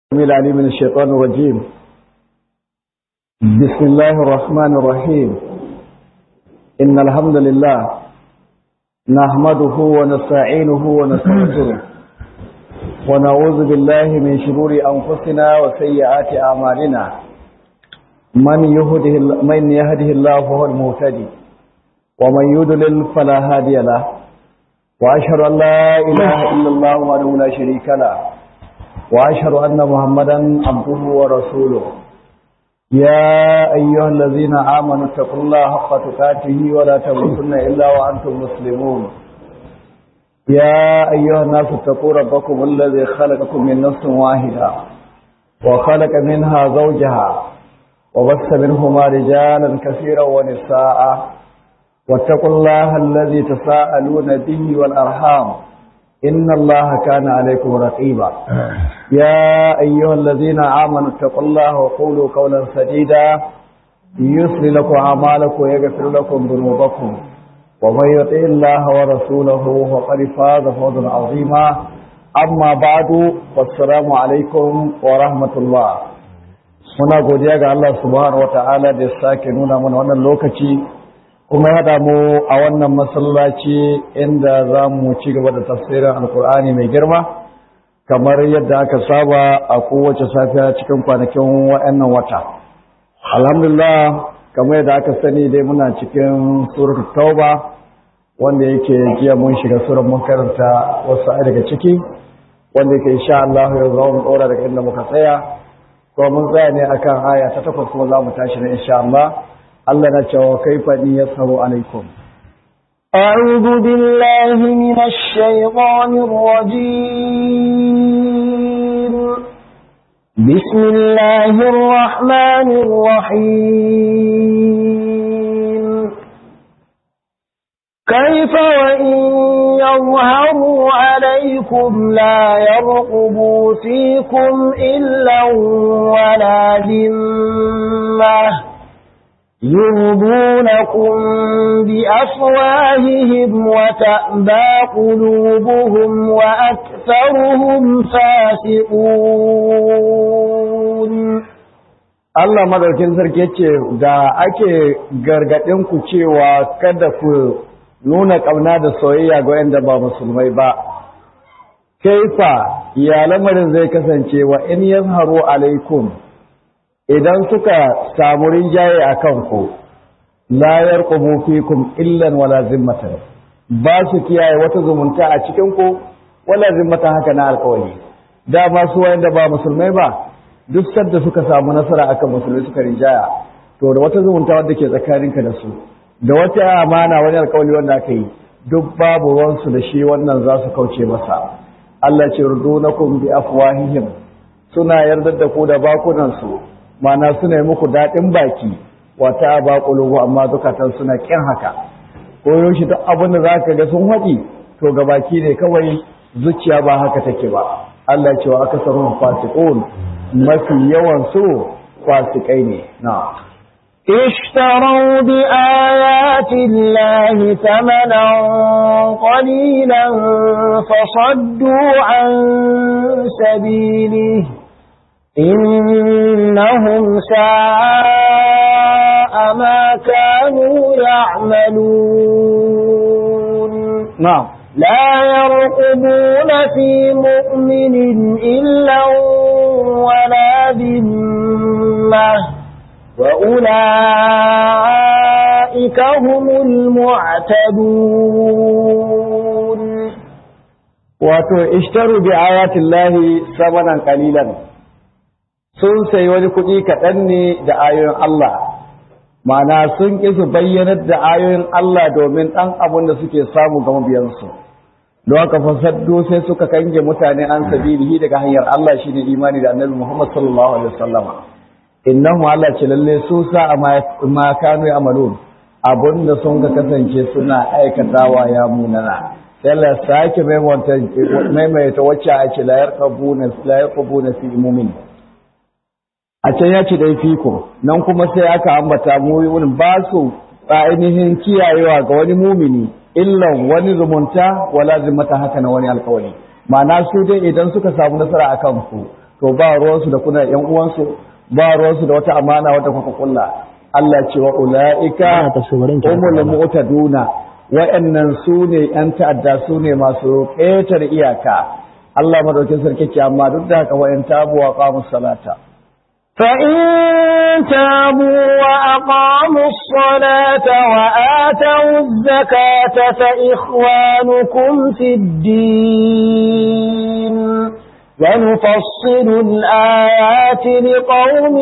السميع العليم من الشيطان الرجيم بسم الله الرحمن الرحيم إن الحمد لله نحمده ونستعينه ونستغفره ونعوذ بالله من شرور أنفسنا وسيئات أعمالنا من يهده من يهده الله فهو المهتدي ومن يضلل فلا هادي له وأشهد أن لا إله إلا الله وحده لا شريك له وأشهد أن محمدا عبده ورسوله يا أيها الذين آمنوا اتقوا الله حق تقاته ولا تموتن إلا وأنتم مسلمون يا أيها الناس اتقوا ربكم الذي خلقكم من نفس واحدة وخلق منها زوجها وبث منهما رجالا كثيرا ونساء واتقوا الله الذي تساءلون به والأرحام إن الله كان عليكم رقيبا يا أيها الذين آمنوا اتقوا الله وقولوا قولا سديدا يصلي لكم أعمالكم ويغفر لكم ذنوبكم ومن يطع الله ورسوله فقد فاز فوزا عظيما أما بعد والسلام عليكم ورحمة الله muna godiya ga Allah subhanahu wataala da ya sake nuna mana wannan lokaci kuma ya mu a wannan masallaci inda za mu ci gaba da tafsirin alkur'ani mai girma kamar yadda aka saba a kowace safiya cikin kwanakin wa'annan wata alhamdulillah kamar yadda aka sani dai muna cikin surat tauba wanda yake jiya mun shiga surar mun karanta wasu ai daga ciki wanda yake insha Allah ya zo mu dora daga inda muka tsaya ko mun tsaya ne akan aya ta takwas kuma za mu tashi ne insha Allah Allah na cewa kaifa ni yasaru alaikum أعوذ بالله من الشيطان الرجيم بسم الله الرحمن الرحيم كيف وإن يظهروا عليكم لا يرقبوا فيكم إلا ولا ذمة يرضونكم بأفواههم وتأبى قلوبهم وأكثرهم فاسقون Allah madaukin sarki yace da ake gargadin ku cewa kada ku nuna kauna da soyayya ga wanda ba musulmai ba kaifa ya lamarin zai kasance wa in yazharu alaikum idan suka samu rinjaye a kanku la yarqubu fikum illan wala zimmatan ba su kiyaye wata zumunta a cikin ku wala zimmatan haka na alƙawari da ma su wanda ba musulmai ba duk sadda suka samu nasara akan musulmai suka rinjaya to da wata zumunta wanda ke tsakaninka da su da wata amana wani alƙawari wanda aka yi duk babu ruwansu da shi wannan za su kauce masa Allah ce rudunakum bi afwahihim suna yarda da ku da bakunan su mana suna yi muku daɗin baki wata ba ƙulubu amma zukatan suna ƙin haka ko yaushe duk abin da za ka ga sun haɗi to ga baki ne kawai zuciya ba haka take ba Allah ce wa aka sarrafa fasiqun mafi yawan su fasikai ne na اشتروا بآيات الله ثمنا قليلا فصدوا عن سبيله إنهم ساء ما كانوا يعملون نعم لا يرقبون في مؤمن إلا ولا ذمة وأولئك هم المعتدون wato ishtaru bi ayatillahi samanan qalilan sun sayi wani kuɗi kaɗan ne da ayoyin Allah ma'ana sun ƙi su bayyanar da ayoyin Allah domin ɗan abin da suke samu ga mabiyansu don haka fasaddo sai suka kange mutane an sabilihi daga hanyar Allah shine imani da annabi Muhammad sallallahu alaihi wasallama innahu Allah ce lalle su sa ma kanu amalun abinda sun ga kasance suna aikatawa ya munana sai Allah sake maimaita wacce a ce la yarqabuna la yarqabuna fi mu'min a can ya ce dai fiko nan kuma sai aka ambata mu'minin ba su ainihin kiyayewa ga wani mumini illan wani zumunta wala zimmata haka na wani alkawari ma'ana su dai idan suka samu nasara akan ku to ba ruwansu da kuna yan uwansu ba ruwansu da wata amana wata kuka kulla Allah ce wa ula'ika umul mu'taduna wa'annan su ne yan ta'adda su ne masu ƙetar iyaka Allah madaukin sarki ce amma duk da haka wa'yan tabu wa qamus salata فإن تابوا وأقاموا الصلاة وآتوا الزكاة فإخوانكم في الدين ونفصل الآيات لقوم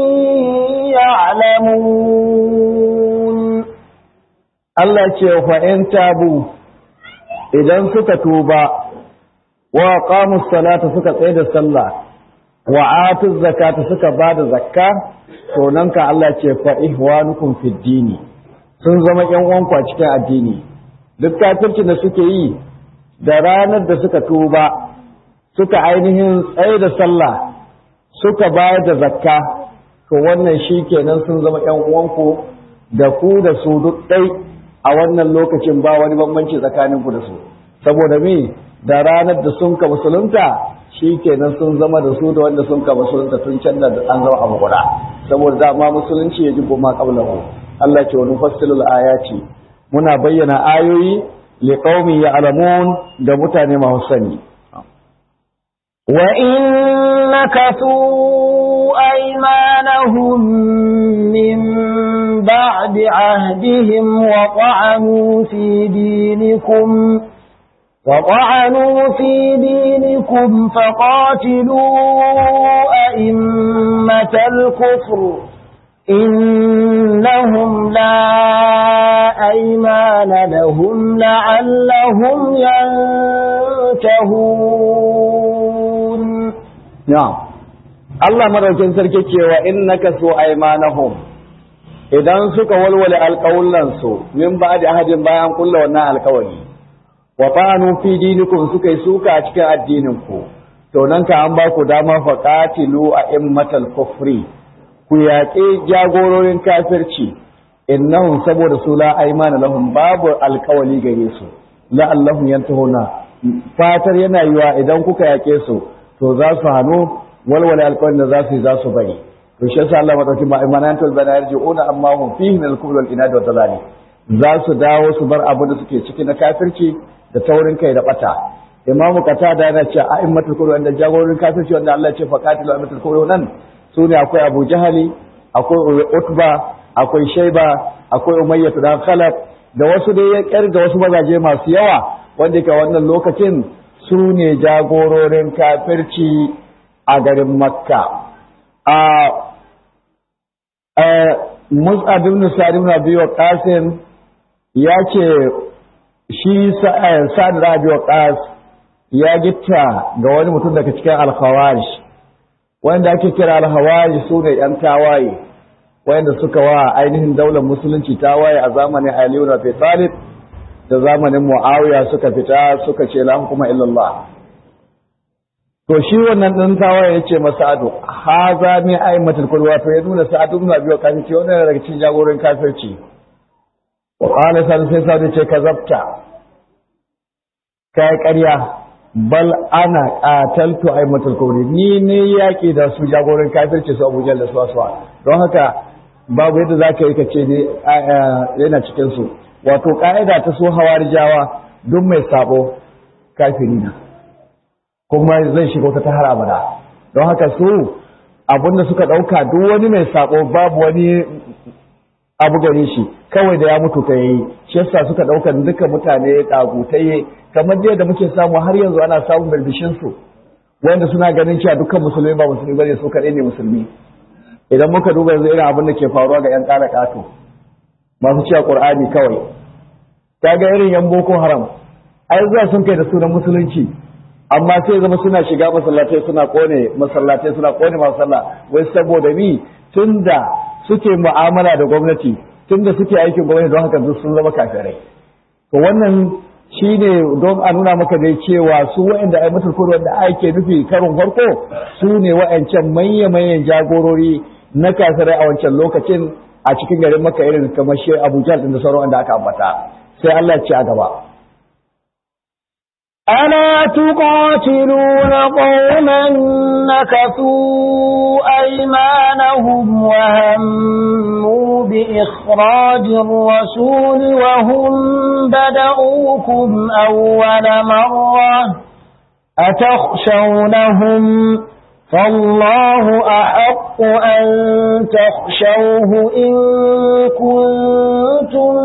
يعلمون Allah ce fa'in tabu idan suka tuba wa qamus salata suka tsaye da sallah wa atu zakata suka ba da zakka to nan ka Allah ce fa ihwanukum fid dini sun zama ƴan uwanku a cikin addini duk kafircin da suke yi da ranar da suka tuba suka ainihin tsaye da sallah suka bayar da zakka to wannan shi kenan sun zama ƴan uwanku da ku da su duk ɗai a wannan lokacin ba wani bambanci tsakaninku da su saboda me da ranar da sun ka musulunta shi kenan sun zama da su da wanda sun ka musulunta tun can da an zama abu guda saboda dama musulunci ya ji ma qablahu Allah ce wa nufassilul ayati muna bayyana ayoyi liqaumi ya'lamun da mutane masu sani wa in nakathu aymanahum min ba'di ahdihim wa ta'anu fi dinikum وطعنوا في دينكم فقاتلوا أئمة الكفر إنهم لا أيمان لهم لعلهم ينتهون نعم Allah madaukin sarki cewa innaka su aymanahum idan suka walwale alƙawullansu min ba da ahadin bayan kulla wannan alƙawari wa ta'anu fi dinikum suka yi suka a cikin addinin ku to nan ka an ba ku dama fa qatilu a immatal kufri ku yaƙi jagororin kafirci innahum saboda su la aymana lahum babu alƙawali gare su la allahum yantahuna fatar yana yiwa idan kuka yaƙe su to za su hanu walwala alƙawarin da za su yi za su bari to shi yasa Allah madauki ma imanantul bana yarji'una amma hum fihi min al-kufr wal inad wa dalali za su dawo su bar abin da suke ciki na kafirci da taurin kai da bata imamu qatada yana cewa a'immatul kufr wanda jagororin kafirci wanda Allah ya ce faqatilu a'immatul kufr nan sune akwai Abu Jahali akwai Utba akwai Shayba akwai Umayyah dan Khalaf da wasu dai ya kirga wasu mazaje masu yawa wanda ke wannan lokacin su ne jagororin kafirci a garin Makka a Mus'ab ibn Sa'id ibn Abi Waqqas ya ce shi sa'ad rabi wa ƙas ya gitta ga wani mutum daga cikin alkhawari wanda ake kira alkhawari su ne ‘yan tawaye wanda suka wa ainihin daular musulunci tawaye a zamanin aliyu na talib da zamanin mu'awiya suka fita suka ce la hukuma illallah to shi wannan ɗan tawaye ya ce masa ado ha za ne aimatul kulwa to ya nuna sa'adu na biyu kafin ce wannan daga cikin jagorin kafirci wa qala sai sai sai ce kazabta kai ƙarya bal ana qataltu aimatul kufri ni ne yaki da su jagoran kafirci su Abu Jahl da su Aswa don haka babu yadda zaka yi kace ne yana cikin su wato ka'ida ta so hawarijawa duk mai sabo kafiri na kuma zai shiga wata har abada don haka su abinda suka dauka duk wani mai sabo babu wani abu gare shi kawai da ya mutu ka yi shi yasa suka ɗaukar duka mutane ɗagutaye kamar dai da muke samu har yanzu ana samun birbishin su wanda suna ganin cewa dukkan musulmi ba musulmi bane su kaɗai ne musulmi idan muka duba yanzu irin abin da ke faruwa ga 'yan ƙara ƙato masu cewa ƙur'ani kawai ta ga irin 'yan boko haram ai zuwa sun kai da sunan musulunci amma sai zama suna shiga masallatai suna kone masallatai suna kone masu sallah wai saboda ni tunda suke mu'amala da gwamnati tunda suke aikin gwamnati don haka sun zama kafirai to wannan shine don a nuna maka dai cewa su waɗanda ai mutul kurwan da ake nufi karin farko su ne waɗancan manya manyan jagorori na kafirai a wancan lokacin a cikin garin maka irin kamar shi Abu Jahl da sauran wanda aka ambata sai Allah ya ci a gaba ألا تقاتلون قوما نكثوا أيمانهم وهموا بإخراج الرسول وهم بدأوكم أول مرة أتخشونهم فالله أحق أن تخشوه إن كنتم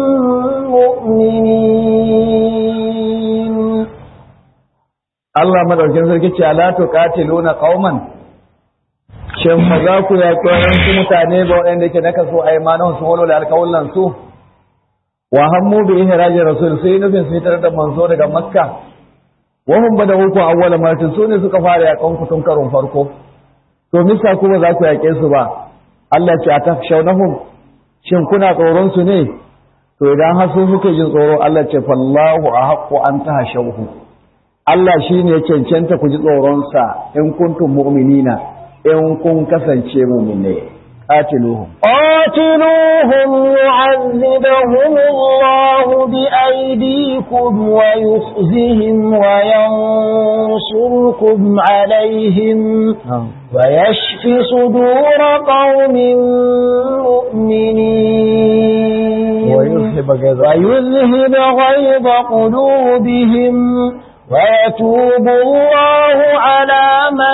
مؤمنين Allah madaukin sarki ce ala tuqatiluna qauman shin ba za ku yaƙi waɗansu mutane ba waɗanda ke naka so a imanin su walo da alƙawullan su wa hammu bi ihrajir rasul sai nufin su fitar da manzo daga makka wa hum bada hukum awwala martin su ne suka fara yaƙan ku tun karon farko to misa ku ba za ku yaƙe su ba Allah ce atakshawnahum shin kuna tsoron su ne to idan har su suke jin tsoro Allah ce fallahu ahaqqu an tahshawhu Allah shi ne cancanta ku ji tsoronsa in kuntum mu'minina in kun kasance mu'mine qatiluhum قاتلوهم يعذبهم الله بأيديكم ويخزهم وينصركم عليهم ويشف صدور قوم مؤمنين ويذهب غيظ ويذهب غيظ قلوبهم ويتوب الله على من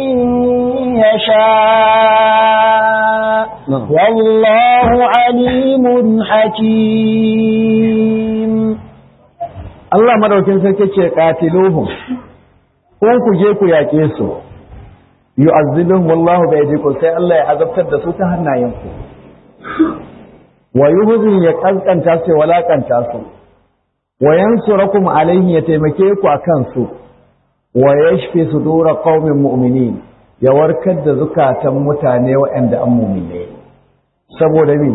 يشاء والله عليم حكيم Allah madaukin sarki ce qatiluhum kun ku je ku yaƙe su yu'azzibuhum wallahu bi aydikum sai Allah ya azabtar da su ta hannayenku wa yuhzin ya kankanta su walakanta su wa yansurakum alaihi ya taimake ku akan su wa yashfi sudura qaumin mu'minin ya warkar da zukatan mutane waɗanda an mu'mine saboda me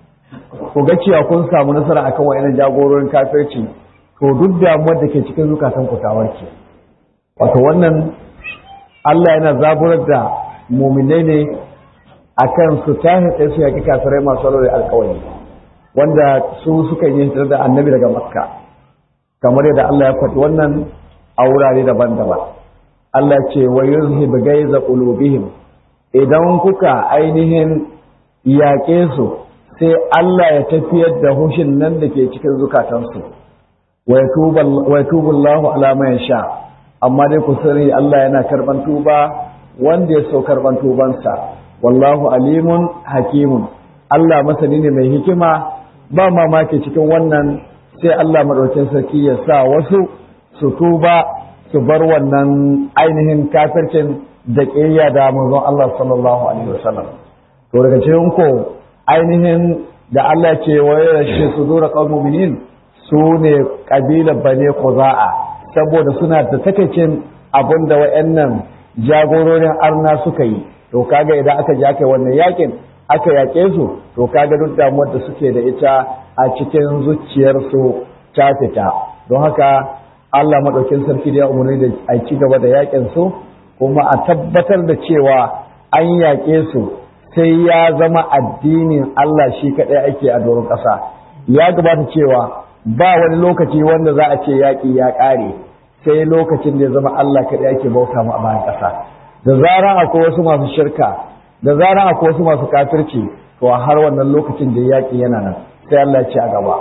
ku ga cewa kun samu nasara akan waɗannan jagororin kafirci to duk damuwar da ke cikin zukatan ku ta warke wato wannan Allah yana zaburar da mu'minai ne akan su tahi tsaye su yaƙi kafirai masu alwari alkawari wanda su suka yi hijirar da annabi daga makka kamar yadda Allah ya faɗi wannan a wurare daban-daban Allah ce wa yuzhib gaiza qulubihim idan kuka ainihin yaƙe su sai Allah ya tafiyar da hushin nan da ke cikin zukatansu wa yatubu Allahu ala man yasha amma dai ku sani Allah yana karban tuba wanda ya so karban tubansa wallahu alimun hakimun Allah masani ne mai hikima ba mamaki cikin wannan sai Allah maɗaukin sarki ya sa wasu su tuba su bar wannan ainihin kafircin da ƙiyya da manzon Allah sallallahu alaihi wasallam to daga cikin ko ainihin da Allah ce wa yashi sudura qaumul mu'minin su ne kabilar bane Quza'a saboda suna da takaicin abinda wayannan jagororin arna suka yi to kaga idan aka ji aka wannan yakin aka yaƙe su to kaga duk damuwar da suke da ita a cikin zuciyarsu ta fita don haka Allah maɗaukin sarki da ya umarni da a ci gaba da yaƙin su kuma a tabbatar da cewa an yaƙe su sai ya zama addinin Allah shi kaɗai ake a doron ƙasa ya gabata cewa ba wani lokaci wanda za a ce yaƙi ya ƙare sai lokacin da ya zama Allah kaɗai ake bauta mu a bayan ƙasa da zarar akwai wasu masu shirka da zarar akwai wasu masu kafirci to har wannan lokacin da yaƙi yana nan sai Allah ya ce a gaba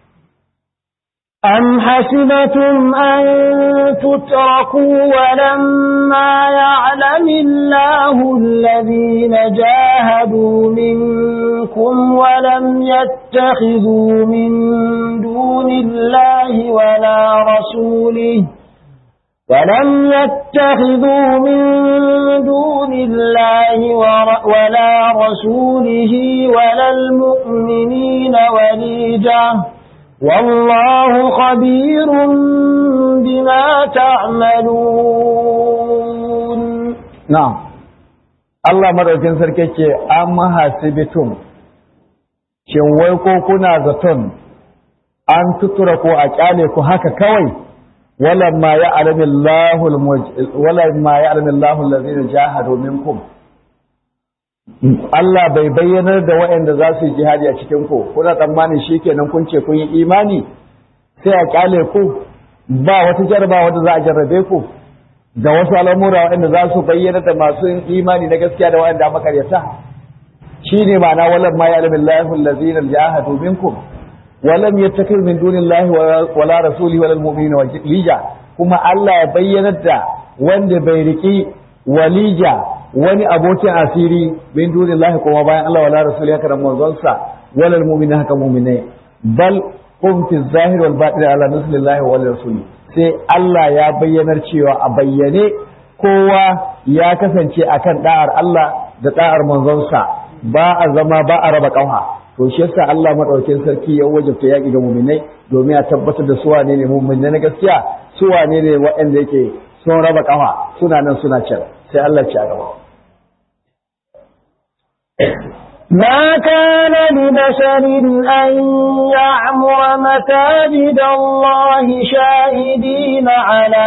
أم حسبتم أن تتركوا ولما يعلم الله الذين جاهدوا منكم ولم يتخذوا من دون الله ولا رسوله ولم يتخذوا من دون الله ولا رسوله ولا المؤمنين وليجة والله خبير بما تعملون نعم Allah madaukin sarki ce an mahasibitum shin wai ko kuna zaton an tutura ko a kyale ku haka kawai ولما يعلم الله المج... ولما يعلم الله الذين جاهدوا منكم Allah bai bayyanar da waɗanda za su yi jihadi a cikin ku kuna tsammanin shikenan kun ce kun yi imani sai a kyale ku ba wata jarba wanda za a jarrabe ku da wasu al'amura waɗanda za su bayyana da masu imani na gaskiya da waɗanda makaryata shine ma'ana walam ma ya'lamu Allahu allazina jahadu minkum walam yattakhidhu min dunillahi wala rasuli wala almu'minina walija kuma Allah ya bayyana da wanda bai riki walija wani abokin asiri min dunillahi kuma bayan Allah wala rasuli haka da manzonsa wala almu'minina haka mu'minai bal hum fi zahir wal batin ala nuslillahi wal rasuli sai Allah ya bayyanar cewa a bayyane kowa ya kasance akan da'ar Allah da da'ar manzonsa ba a zama ba a raba kauha to shi yasa Allah madaukakin sarki ya wajabta yaki ga mu'minai domin ya tabbatar da su wane ne mu'minai na gaskiya su wane ne waɗanda yake sun raba kauha suna nan suna can sai Allah ci a gaba ما كان لبشر أن يعمر مساجد الله شاهدين على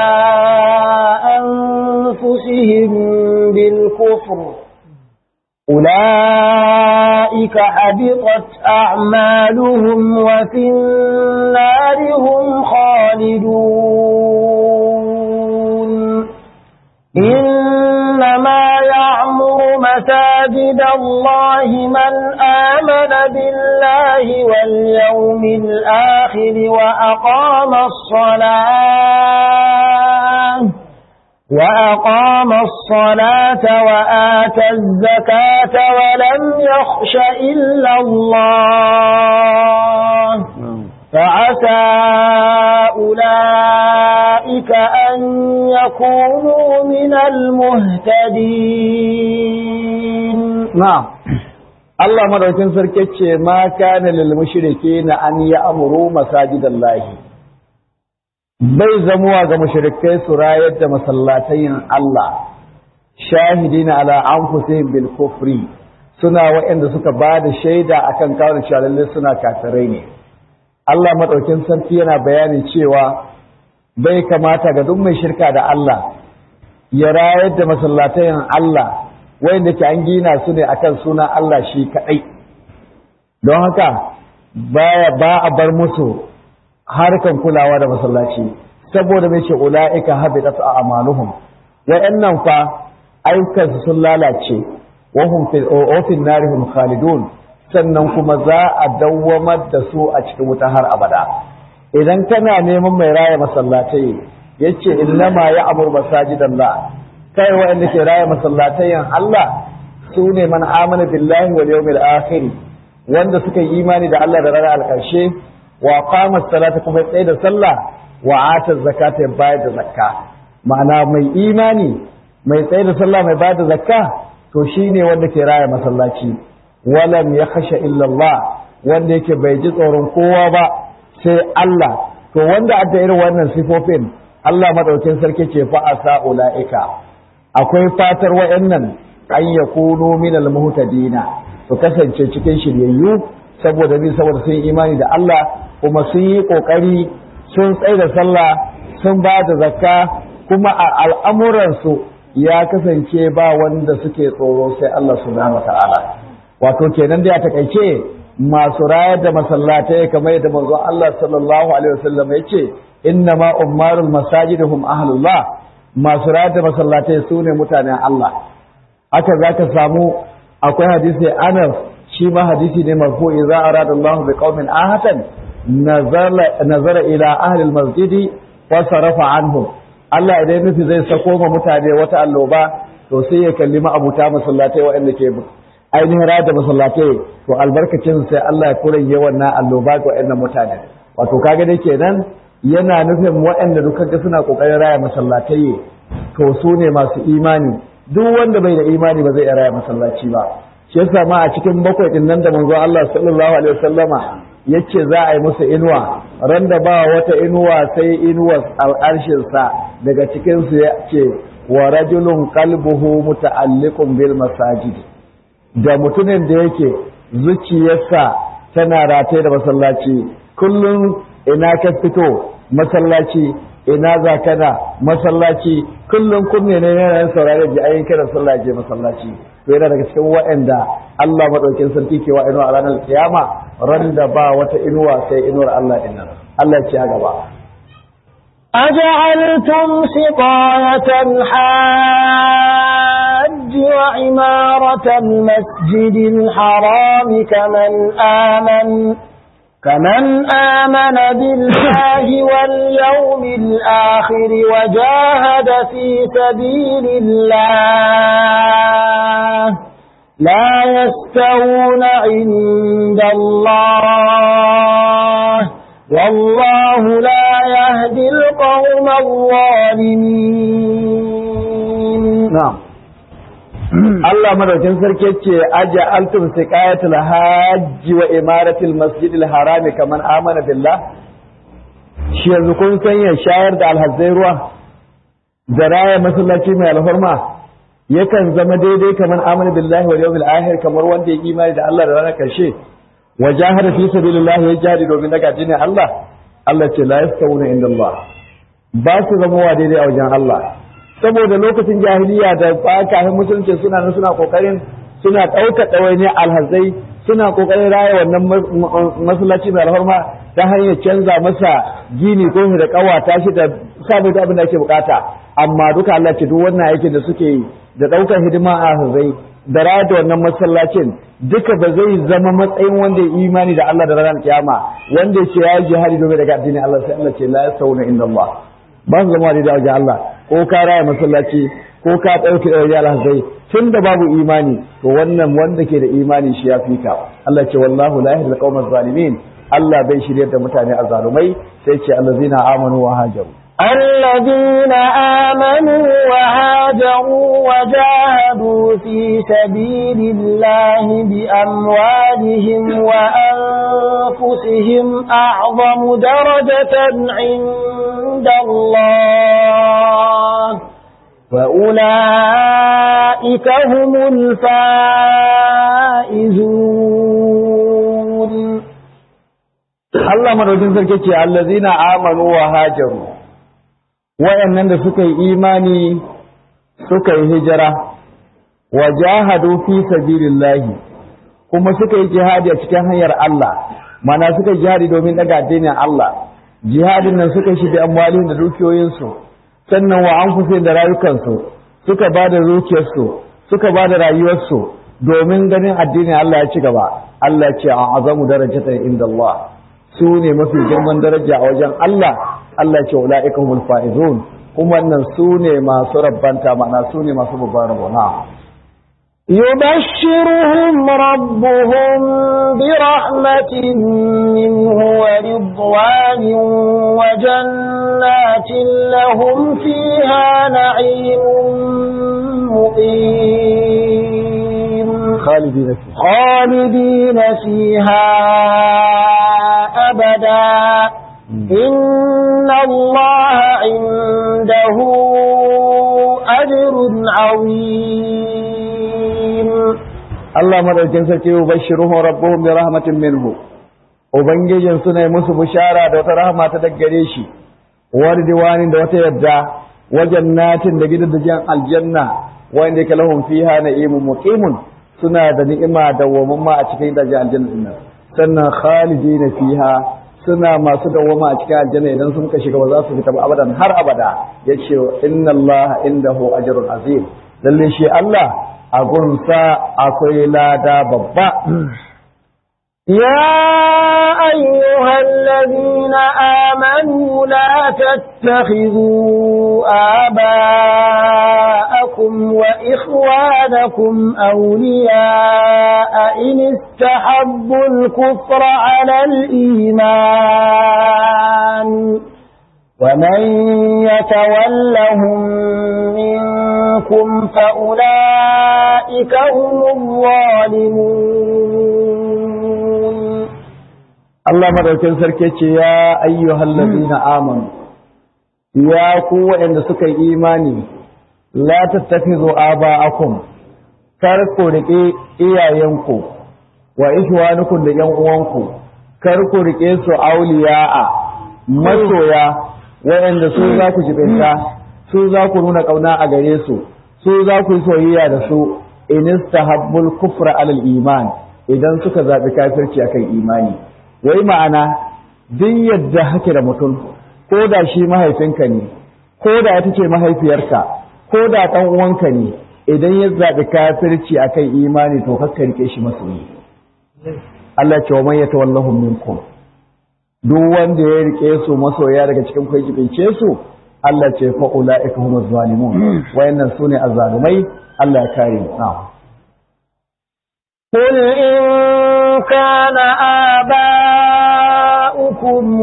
أنفسهم بالكفر أولئك حبطت أعمالهم وفي النار هم خالدون إنما يعمر مساجد الله من آمن بالله واليوم الآخر وأقام الصلاة وأقام الصلاة وآتى الزكاة ولم يخش إلا الله فعسى أولئك أن يكونوا من المهتدين نعم Allah madaukin sarki ce ma kana lil mushrikeena an ya'muru masajidallahi bai zamuwa ga mushrikai su rayar da masallatayin Allah shahidina ala anfusihim bil kufri suna waɗanda suka ba da shaida akan kawo cewa lalle suna kafirai ne Allah madaukin sarki yana bayanin cewa bai kamata ga duk mai shirka da Allah ya rayar da masallatayin Allah wanda ke an gina su ne akan suna Allah shi kaɗai don haka baya ba a bar musu harkan kulawa da masallaci saboda mai ce ula'ika habitat a amaluhum wa'annan fa ayyukansu sun lalace wa hum fil ofin narihum khalidun sannan kuma za a dawwamar da su a cikin wuta har abada idan kana neman mai raya masallatai yace innama ya amur masajidallah kai wa'anda ke raya masallatayen Allah su ne man amana billahi wal yawmil akhir wanda suka yi imani da Allah da ranar alkarshe wa qama salata kuma tsaye da sallah wa ata zakata ya bayar da zakka ma'ana mai imani mai tsaye da sallah mai bayar da zakka to shine wanda ke raya masallaci walam ya khasha illa Allah wanda yake bai ji tsoron kowa ba sai Allah to wanda adda irin wannan sifofin Allah madaukin sarki ce fa asa ulaika akwai fatar wayannan an yakunu minal muhtadina su kasance cikin shiryayyu saboda ni saboda sun yi imani da Allah kuma sun yi kokari sun tsaye da sallah sun ba da zakka kuma a al'amuransu ya kasance ba wanda suke tsoro sai Allah subhanahu wata'ala wato kenan da ya takaice masu rayar da masallatai kamar yadda manzon Allah sallallahu alaihi wasallam ya ce inna ma ummarul masajidhum ahlullah masu rayar da masallatai su ne mutanen Allah haka zaka samu akwai hadisi Anas shi ma hadisi ne marfu idza arada Allah bi qaumin ahatan nazara ila ahli almasjidi wa sarafa anhum Allah idan nufi zai sako ma mutane wata alloba to sai ya kalli ma abuta masallatai waɗanda ke ainihin rada masallatai to albarkacin sai Allah ya kuranye wannan alloba ga waɗannan mutane wato kaga dai kenan yana nufin waɗanda duka ga suna kokarin raya masallatai to su ne masu imani duk wanda bai da imani ba zai raya masallaci ba shi yasa ma a cikin bakwai din nan da manzo Allah sallallahu alaihi wasallama yace za a yi musu inuwa ran da ba wata inuwa sai inuwa al'arshin sa daga cikin su yace wa rajulun qalbuhu muta'alliqun bil masajid da mutumin da yake zuciyarsa tana rataye da masallaci kullum ina ka fito masallaci ina za kana masallaci kullum kunne ne yana yin saurare da ayin kiran sallah je masallaci to yana daga cikin waɗanda Allah madaukin sarki ke wa inuwa a ranar kiyama ran da ba wata inuwa sai inuwar Allah din nan Allah ya ci a gaba أجعلتم سقاية الحاج وعمارة المسجد الحرام كمن آمن كمن آمن بالله واليوم الآخر وجاهد في سبيل الله لا يستوون عند الله والله لا يهدي القوم الظالمين na'am Allah madaukin sarki ce aja altum siqayatul hajji wa imaratul masjidil harami kaman amana billah shi yanzu kun sanya shayar da alhazzai ruwa da raya masallaci mai alhurma yakan zama daidai kaman amana billahi wal yawmil akhir kamar wanda ya imani da Allah da ranar karshe wa jahada fi sabilillah ya jihadi domin daga dinin Allah Allah ce la yastawuna inda Allah ba su zama wa daidai a wajen Allah saboda lokacin jahiliya da kafin musulunci suna nan suna kokarin suna ɗaukar ɗawainiyar alhazai suna kokarin raya wannan masallaci mai alfarma ta hanyar canza masa gini ko da kawata shi da samun abin da ake bukata amma duka Allah ce duk wannan aikin da suke yi da ɗaukar hidima a alhazai da raya da wannan masallacin duka ba zai zama matsayin wanda ya imani da Allah da ranar kiyama wanda ya ce ya yi jihadi domin daga addinin Allah sai Allah ce la yasawuna inda Allah ba su zama da wajen Allah ko ka raya masallaci ko ka ɗauke da wajen alhazai tun da babu imani to wannan wanda ke da imani shi ya fika Allah ce wallahu la yahdi al zalimin Allah bai shiryar da mutane azzalumai sai ce allazina amanu wa hajaru الذين آمنوا وهاجروا وجاهدوا في سبيل الله بأموالهم وأنفسهم أعظم درجة عند الله وأولئك هم الفائزون Allah madaukin sarki ce allazina amanu wa hajaru wayannan da suka yi imani suka yi hijira wa jahadu fi sabilillahi kuma suka yi jihadi a cikin hanyar Allah mana suka yi jihadi domin daga addinin Allah jihadin nan suka shi da amwalin da dukiyoyinsu sannan wa anfusihim da rayukansu suka ba da zuciyarsu suka ba da rayuwarsu domin ganin addinin Allah ya ci gaba Allah ce a azamu darajatan inda Allah su ne mafi girman daraja a wajen Allah Allah ce ula'ika humul faizun kuma wannan su ne masu rabbanta ma'ana su ne masu babban rabona يبشرهم ربهم برحمة منه ورضوان وجنات لهم فيها نعيم مقيم خالدين فيه خالدين فيها أبدا إن الله عنده أجر عظيم Allah madaukin sarki yubashshiruhum rabbuhum bi rahmatin minhu ubangijin suna yi musu bishara da wata rahama ta daggare shi wani diwanin da wata yadda wajen natin da gidan da aljanna wanda yake lahum fiha na'imun muqimun suna da ni'ima da wamamma a cikin gidajen aljanna din nan sannan khalidina fiha suna masu dawwama a cikin aljanna idan sun ka shiga ba za su fita ba abadan har abada yace inna allaha indahu ajrun azim lalle shi Allah a gunsa akwai lada babba يا أيها الذين آمنوا لا تتخذوا آباءكم وإخوانكم أولياء إن استحبوا الكفر على الإيمان ومن يتولهم منكم فأولئك هم الظالمون Allah madaukin sarki ce ya ayyuhal ladina amanu ya ku waɗanda suka yi imani la tattakhidhu aba'akum kar ku rike iyayenku wa ihwanukum da yan uwanku kar ku rike su auliya'a masoya waɗanda su za ku jibinta su za ku nuna ƙauna a gare su su za ku yi soyayya da su in istahabbul kufra alal iman idan suka zaɓi kafirci akan imani wai ma'ana duk yadda hake da mutum ko ko da shi mahaifinka ne ko da ita ce mahaifiyarka ko da ɗan uwanka ne idan ya zaɓi kafirci akan imani to kakka rike shi masoyi Allah ce wa man yatawallahu minkum duk wanda ya rike su masoya daga cikin ku jibince su Allah ce fa ulaika humuz zalimun wayannan sune azzalumai Allah ya kare mu na'am قل إن كان آباؤكم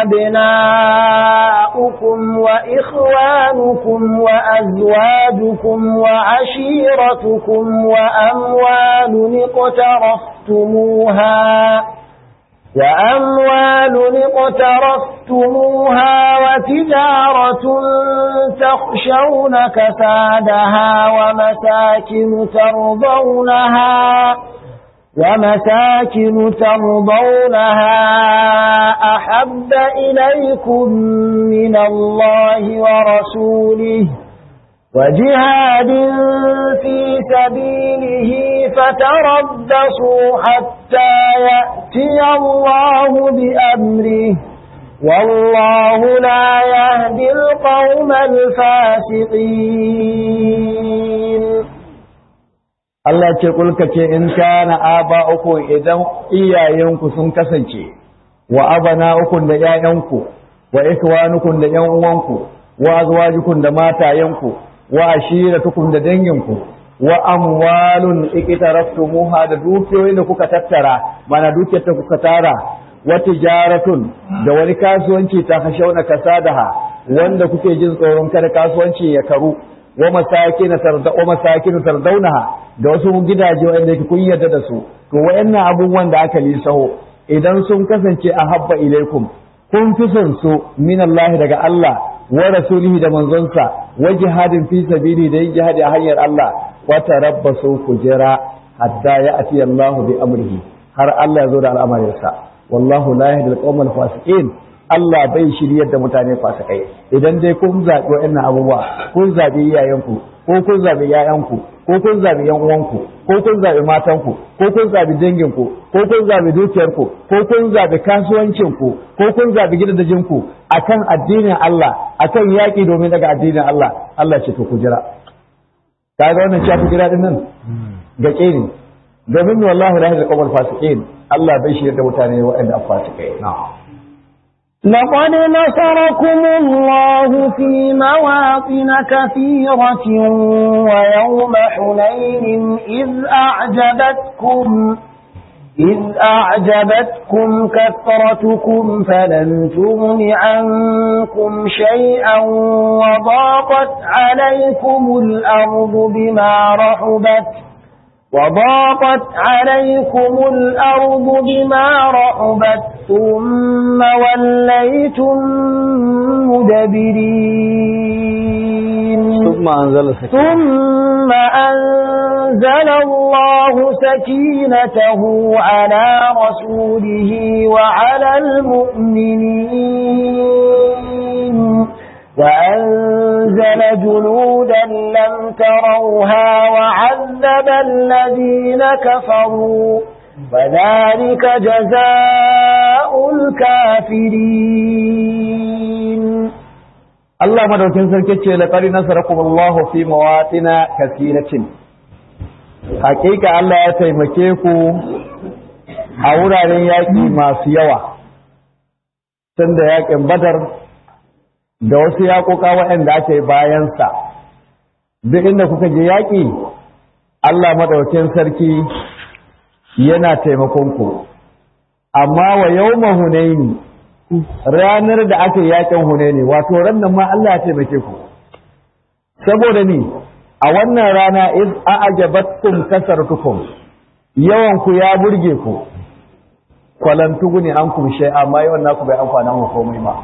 وأبناؤكم وإخوانكم وأزواجكم وعشيرتكم وأموال اقترفتموها وأموال اقترفتموها وتجارة تخشون كسادها ومساكن ترضونها ومساكن ترضونها أحب إليكم من الله ورسوله وجهاد في سبيله فتربصوا حتى يأتي الله بأمره والله لا يهدي القوم الفاسقين Allah ce kulka ce in kana aba uku idan iyayenku sun kasance wa abana uku da ƴaƴanku wa ikwanukum da ƴan uwanku wa azwajukum da matayenku wa ashiratukum da danginku wa amwalun iqtaraftumuha da dukiyoyin da kuka tattara mana dukiyar da kuka tara wa tijaratun da wani kasuwanci ta hashauna kasadaha wanda kuke jin tsoron kada kasuwanci ya karu wa masakin tarda wa masakin tardaunaha da wasu gidaje wanda yake kun yarda da su to wayannan abubuwan da aka lisaho idan sun kasance a habba ilaikum kun fi son su min Allah daga Allah wa rasulihi da manzonsa wa jihadin fi sabili da yin jihadi a hanyar Allah wa tarabbasu ku jira hatta ya'ti Allah bi amrihi har Allah ya zo da al'amarinsa wallahu la yahdi al-qawmal fasiqin Allah bai shiryar da mutane fasikai idan dai kun zaɓi wa'annan abubuwa kun zaɓi iyayenku ko kun zaɓi ƴaƴanku ko kun zaɓi ƴan uwanku ko kun zaɓi matanku ko kun zaɓi danginku ko kun zaɓi dukiyarku ko kun zaɓi kasuwancinku ko kun zaɓi gidajenku akan addinin Allah akan yaƙi domin daga addinin Allah Allah ce to ku jira kaga wannan shafi jira din nan gaƙe ne domin wallahi la ilaha illa fasiqin Allah bai shiryar da mutane waɗanda fasikai na'am لقد نصركم الله في مواطن كثيرة ويوم حنين إذ أعجبتكم إذ أعجبتكم كثرتكم فلم تغن عنكم شيئا وضاقت عليكم الأرض بما رحبت وضاقت عليكم الأرض بما رحبت ثم وليتم مدبرين ثم أنزل سكينة ثم أنزل الله سكينته على رسوله وعلى المؤمنين وأنزل جنودا لم تروها وعذب الذين كفروا وذلك جزاء الكافرين Allah madaukin sarki ce laqad nasarakum Allah fi mawatina kathiratin Hakika Allah ya taimake ku a wuraren yaƙi masu yawa tun da yaƙin Badar da wasu yaƙoƙa waɗanda aka yi bayansa duk inda kuka je yaƙi Allah madaukin sarki yana taimakon ku amma wa yawma hunaini ranar da aka yi yakin hunaini wato rannan ma Allah ya taimake ku saboda ni a wannan rana iz a'jabatkum kasartukum yawan ku ya burge ku kwalantugu ne an kum shay amma yawan naku bai amfana mu komai ba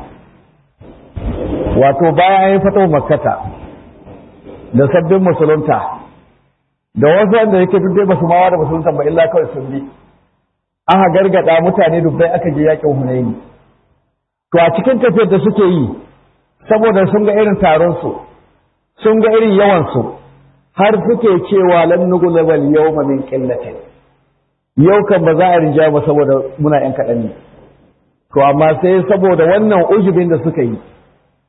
wato bayan an yi fatawa makkata da sabbin musulunta da wasu wanda yake duk dai basu mawa da musulunta ba illa kawai sun bi aka gargada mutane dubbai aka je yakin hunaini to a cikin tafiyar da suke yi saboda sun ga irin taron su sun ga irin yawan su har suke cewa lan nughlabal yawma min qillatin yau kan ba za a rinja ba saboda muna yan kaɗan ne to amma sai saboda wannan ujubin da suka yi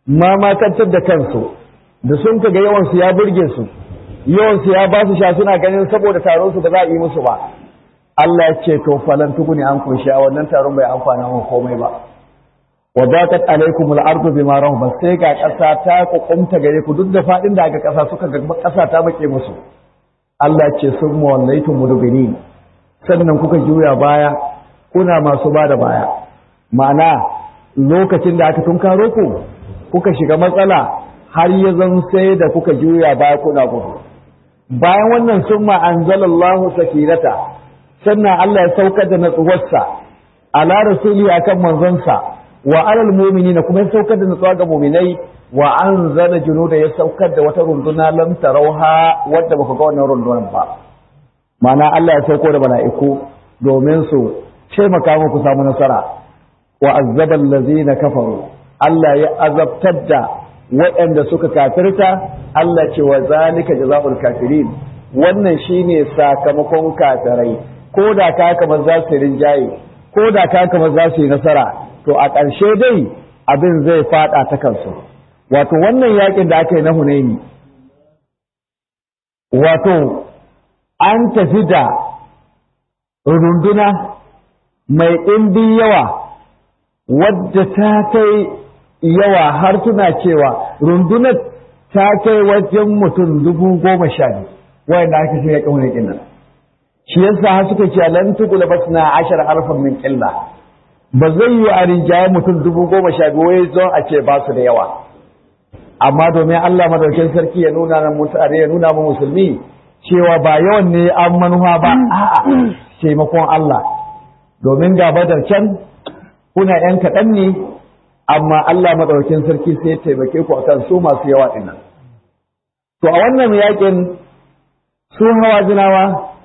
mamakantar da kansu da sun kaga yawansu ya burge su yawansu ya ba su sha suna ganin saboda taron su ba za a yi musu ba Allah ya ce to falan tukuni an kunshi a wannan taron bai amfana mu komai ba wa daqat alaykum al-ardu bima rahabat sai ga kasa ta kukumta gare ku duk da fadin da aka kasa suka ga kasa ta make musu Allah ya ce sun mawallaitum mudbirin sannan kuka juya baya kuna masu bada baya ma'ana lokacin da aka tunkaro ku kuka shiga matsala har ya zan sai da kuka juya baya kuna gudu bayan wannan summa anzalallahu sakinata sannan Allah ya saukar da natsuwarsa ala rasuli akan manzonsa wa alal mu'minina kuma ya saukar da natsuwa ga mu'minai wa anzala junuda ya saukar da wata runduna lam tarauha wadda baka ga wannan rundunar ba ma'ana Allah ya sauko da mala'iku domin su taimaka muku samu nasara wa azzaba allazina kafaru Allah ya azabtar da waɗanda suka kafirta Allah ce wa zalika jazaa'ul kafirin wannan shine sakamakon kafirai ko da ka kamar za su rinjaye ko da ka kamar za su yi nasara to a ƙarshe dai abin zai fada ta kansu wato wannan yakin da aka yi na Hunaini wato an tafi da runduna mai ɗimbin yawa wadda ta kai yawa har tuna cewa rundunar ta kai wajen mutum dubu goma sha biyu wayanda aka shirya kan wani nan shi yasa har suka ce lan tukula basna ashar alfan min qilla ba zai yi a rinjaye mutum dubu goma sha biyu wai zo a ce ba su da yawa amma domin Allah madaukin sarki ya nuna na mutane ya nuna mu musulmi cewa ba yawan ne an manuwa ba a'a taimakon Allah domin ga badar can kuna yan kaɗan ne amma Allah madaukin sarki sai ya taimake ku akan su masu yawa dinnan to a wannan yakin su hawa jinawa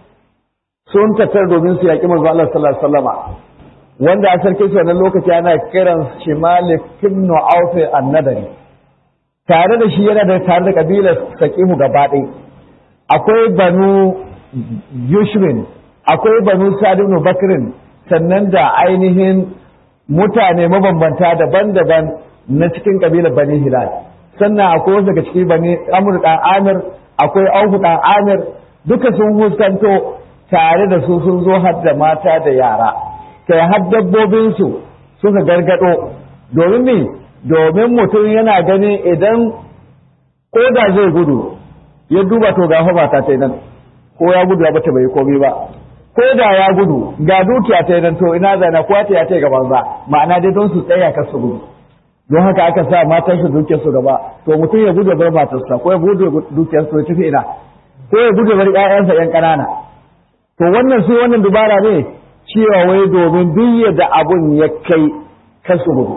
sun tattar domin su yaƙi manzo Allah sallallahu alaihi wasallama wanda a sarki shi wannan lokaci ana kiran shi Malik ibn Auf an-Nadari tare da shi yana da tare da kabilar Saqimu gaba ɗaya akwai banu Yushrin akwai banu Sa'd ibn Bakrin sannan da ainihin mutane mabambanta daban-daban na cikin kabilar Bani Hilal sannan akwai wasu daga cikin Bani Amr dan Amir akwai Auf dan Amir duka sun huskanto tare da su sun zo har da mata da yara kai har dabbobinsu suka gargado domin me domin mutum yana gani idan ko da zai gudu ya duba to ga mata ta nan ko ya gudu ya bata bai komai ba ko da ya gudu ga dukiya ta nan to ina zana ko ta ya ta gaban za ma'ana dai don su tsaya kar su gudu don haka aka sa matan su dukiyar su gaba to mutum ya gudu bar matarsa ko ya gudu dukiyar su tafi ina ko ya gudu bar ƴaƴansa ƴan ƙanana to wannan su wannan dubara ne cewa wai domin duk da abun ya kai kasu gudu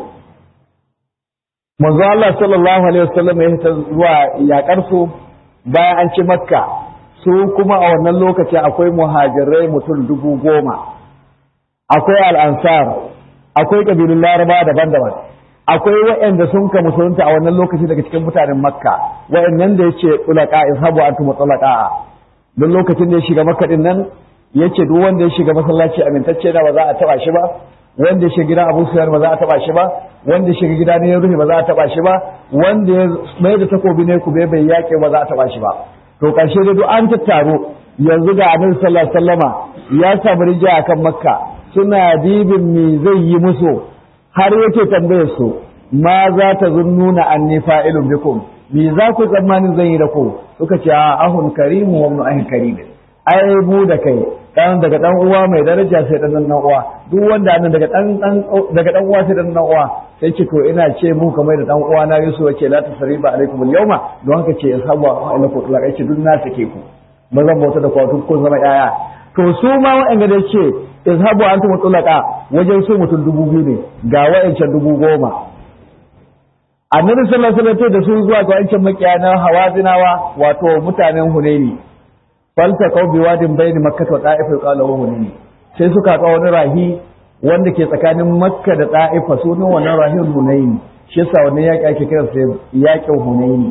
manzo Allah sallallahu alaihi wasallam ya ta zuwa yakar su bayan an ci makka su kuma a wannan lokaci akwai muhajirai mutum dubu goma akwai al'ansar akwai kabilun laraba daban-daban akwai waɗanda sun ka musulunta a wannan lokaci daga cikin mutanen makka waɗannan da ya ce tulaka ishabu antum tulaka don lokacin da ya shiga makka din nan yace duk wanda ya shiga masallaci amintacce da ba za a taba shi ba wanda ya shiga gidan Abu Sufyan ba za a taba shi ba wanda ya shiga gida ne ya rufe ba za a taba shi ba wanda ya mai da takobi ne ku bai yake ba za a taba shi ba to karshe da duk an tattaro yanzu ga Annabi sallallahu alaihi wasallama ya samu rija akan Makka suna dibin me zai yi musu har yake tambayar su ma za ta zunnuna anni fa'ilun bikum me za ku tsammanin zan yi da ku suka ce a ahun karimu wa ibn ahin karim ai mu da kai dan daga dan uwa mai daraja sai dan dan uwa duk wanda nan daga dan dan daga dan uwa sai dan dan uwa sai ce to ina ce mu kamar da dan uwa na Yusuf yake la tasriba alaikum al-yawma don haka ce ashabu ila ku tulaka ce duk na sake ku ba zan bauta da kwatu kun zama yaya to su ma wa'anda da ce izhabu antum tulaka wajen su mutum dubu biyu ne ga wa'ancan dubu goma annabi sallallahu alaihi wasallam da su zuwa ga wancan makiyanan hawazinawa wato mutanen hunaini falta kau bi wadin bayni makkah wa ta'if qala wa hunaini sai suka ka wani rahi wanda ke tsakanin makka da ta'ifa sunan wannan rahin hunaini shi yasa wannan yaki ake kira sai yakin hunaini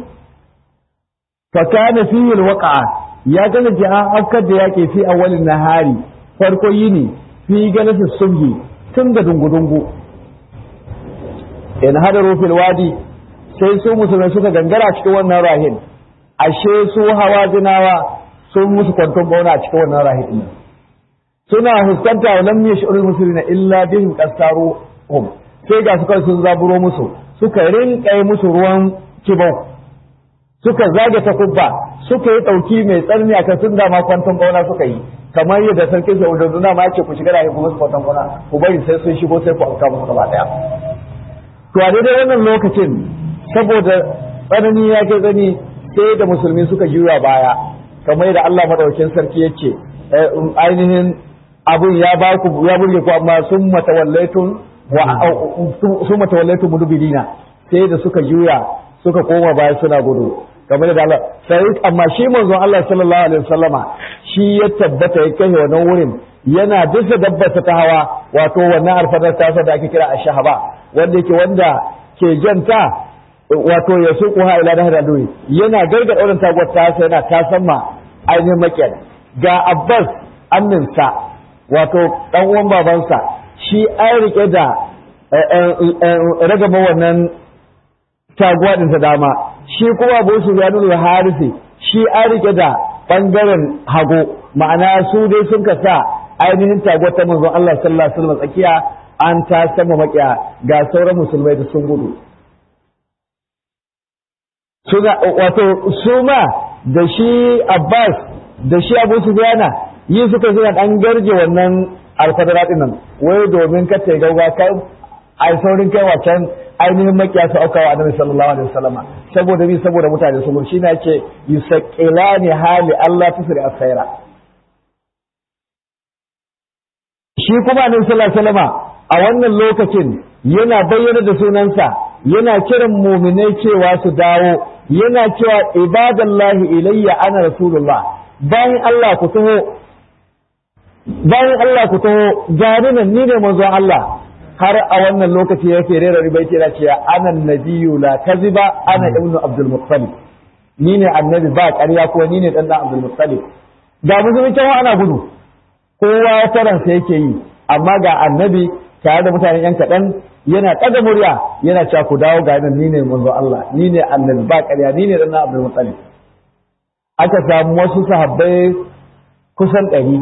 fa kana fihi alwaqa ya gane ji an afkar da yaki fi awwalin nahari farko yini fi galati subhi tun da dungu-dungu in hadaru fil wadi sai su musulmai suka gangara cikin wannan rahin ashe su hawa zinawa sun musu kwanton bauna a cikin wannan rahin din suna huskanta wa lam yash'urul muslimina illa bihim qasaru hum sai ga suka sun zaburo musu suka rinka musu ruwan kibau suka zage ta kubba suka yi ɗauki mai tsarni a kan sun dama kwanton bauna suka yi kamar yadda sarkin saudi duna ma ce ku shiga da kuma su kwanton bauna ku bari sai sun shigo sai ku auka musu gaba daya to a daidai wannan lokacin saboda tsanani ya ke gani sai da musulmi suka juya baya kamar yadda Allah madaukakin sarki ya ce ainihin abun ya ba ku ya burge ku amma sun matawallaitun wa sun matawallaitun mudubirina sai da suka juya suka koma baya suna gudu kamar da Allah sai amma shi manzon Allah sallallahu alaihi wasallama shi ya tabbata ya kai wannan wurin yana bisa dabbata ta hawa wato wannan alfadar tasa da ake kira ashahaba wanda yake wanda ke janta wato ya suku ha ila dahar alwi yana gargada wannan taguwar tasa yana tasamma ainihin makiyar ga Abbas amminsa wato dan uwan babansa shi an rike da ragama wannan taguwa din ta dama shi kuma Abu Sufyan al-Harisi shi an rike da bangaren hago ma'ana su dai sun ka sa ainihin taguwar ta manzon Allah sallallahu alaihi wasallam tsakiya an ta sama makiya ga sauran musulmai da sun gudu suna wato su ma da shi Abbas da shi Abu Sufyan yi suka suna dan garje wannan alfadara din nan wai domin ka ta gauga kai ai saurin kai wacan ainihin makiya su auka wa annabi sallallahu alaihi wasallama saboda bi saboda mutane su shi ne yake yusaqilani hali Allah tusri as-sayra shi kuma annabi sallallahu alaihi wasallama a wannan lokacin yana bayyana da sunansa yana kiran muminai cewa su dawo yana cewa ibadallahi ilayya ana rasulullah bayan Allah ku taho bayan Allah ku taho gani nan ni ne manzon Allah har a wannan lokaci yake rera ribai ce da cewa ana nabiyyu la kaziba ana ibnu abdul muttalib ni ne annabi ba ƙarya ko ni ne dan dan abdul muttalib ga musulmi cewa ana gudu kowa taransa yake yi amma ga annabi tare da mutanen yan kaɗan yana ɗaga murya yana cewa ku dawo ga nan ni ne manzo Allah ni ne annabi ba ƙarya ni ne dan dan abdul muttalib aka samu wasu sahabbai kusan ɗari